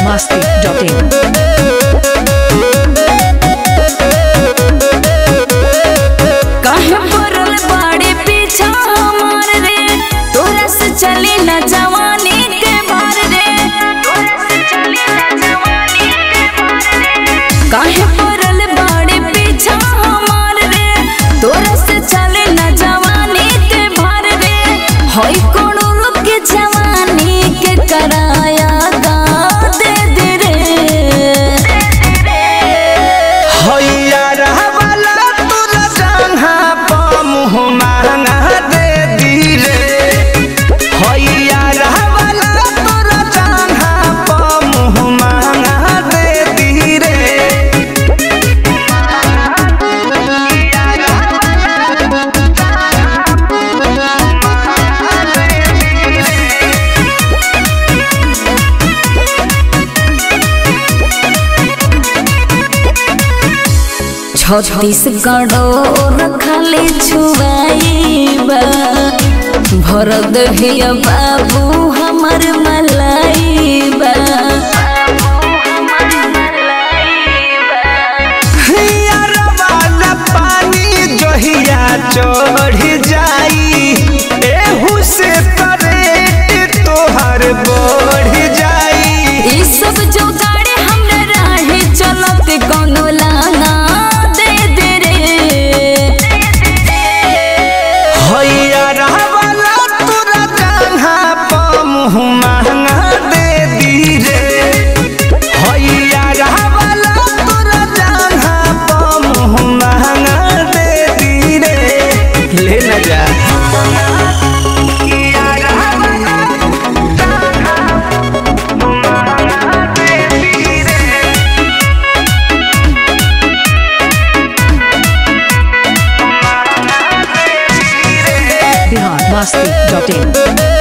masti.in. काहे पड़ल बाड़े पीछा हमार रे तोरा से चली न जवानी के भार रे तोरा से चली न जवानी के भार रे काहे पड़ल बाड़े पीछा हमार रे तोरा से चली न जवानी के भार रे होई कोनो लोग के जवानी के कराया गा दे दे रे हैया रहवाला तोरा जंघा प मुँह महंगा दे दी रे हैया रहवाला तोरा जंघा प मुँह महंगा दे दी रे छत्तीसगढ़ो रखले छुआईबा भर दहिया बाबू हमर मलाइबा हैया रहवाला पानी जहिया चढ़ जाई एहू से करेट तोहर बढ़ जाई ई सब जो गाड़ी हमरा राहे चलत कोनो लाना दे दे रे हैया रहवाला तोरा जंघा प मुँह महंगा दे दी रे हैया रहवाला तोरा जंघा प मुँह महंगा दे दी रे ले न जा हैया रहवाला महंगा दे दी रे Bihar masti.in.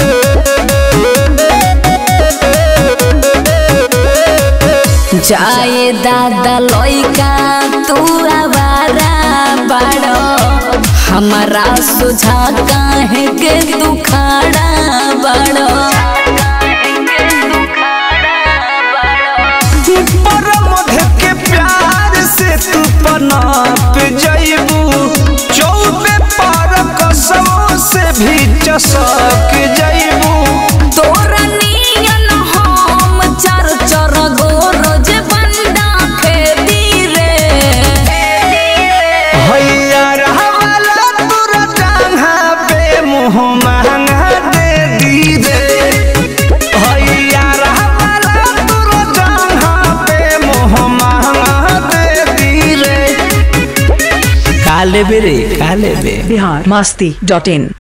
जाए दादा लइका तू आवारा बाड़ो हमारा सुझा काहे के तू खाड़ा बाड़ो परमध के प्यार से तू पनाप जइबू चौबे पर कसमों से भी चसक जइबू तोरा नियन हम चर चर गो रोज बंदा खेती रे हैया रहवाला तोरा जंघा पे मुँह महंगा दे दी रे हैया रहवाला तोरा जंघा पे मुँह महंगा दे दी रे काले बेरे काले बे Bihar masti.in.